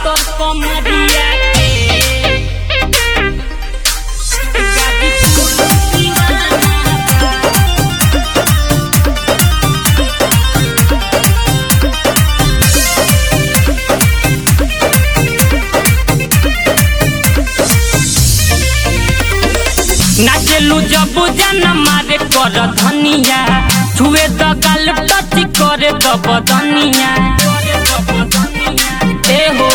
पातर कमरिया के गाजीपुर दीवाना नाचलू जब जन मारे कर धनिया छुए द गाल टच करे द बदनिया ए हो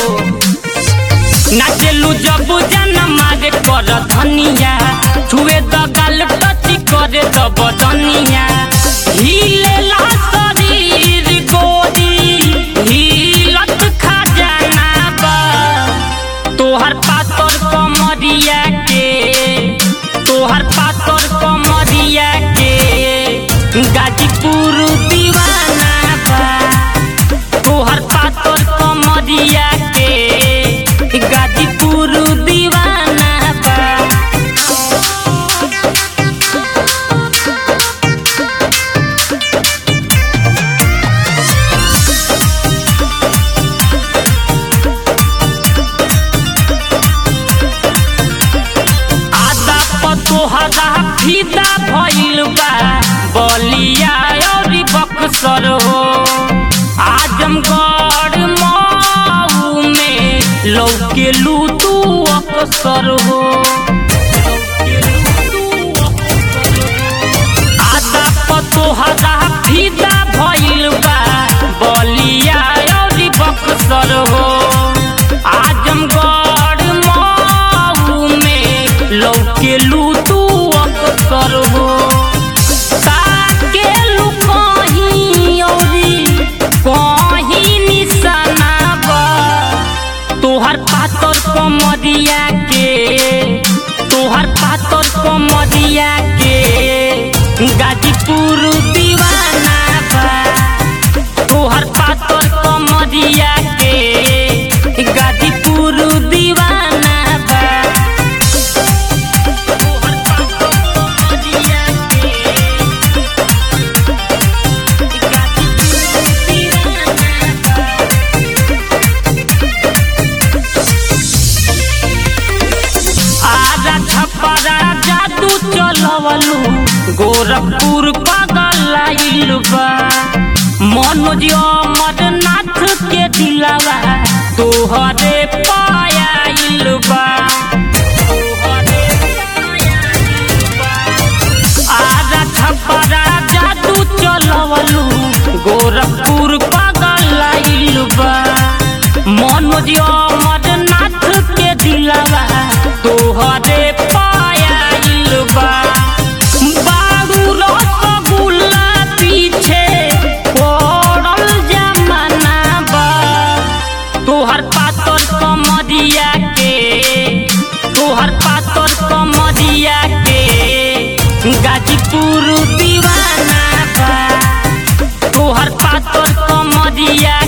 नाचलू जब जन मारे कर धनिया छुए द गाल टच करे द बदनिया हिले शरीर गोरी हिलत खजाना बा तोहर पातर कमरिया के तोहर पातर कमरिया के गाजीपुर दीवाना बा तोहर पातर कमरिया के गाजीपुर दीवाना बा आदा पतोहरा फिदा भइल बा बलिया और बक्सर हो आजमगढ़ मऊ में लौके लू तू अक्सर हो आदा पतोहरा फिदा भइल बा बलिया और बक्सर हो आजमगढ़ मऊ में लौके लू तू अक्सर हो ताकेलू कहीं औरी कहीं निशाना बा तोहर पातर कमरिया के तोहर पातर कमरिया के गाजीपुर दीवाना बा तोहर पातर कमरिया के गाजीपुर दीवाना बा तोहर पातर कमरिया के गाजीपुर दीवाना बा आजा छपरा जादू चलवलू गोरखपुर पगलाइल बा मनोज अमरनाथ के दिलावा तोहरे पायाइल बा आजा छपरा जादू चलवलू गोरखपुर पगलाइल बा मनोज अमरनाथ के दिलावा तोहरे पायाइल बा बारू रसगुल्ला पीछे पड़ल जमाना बा तोहर पातर कमरिया के तोहर पातर कमरिया के गाजीपुर दीवाना बा तोहर पातर कमरिया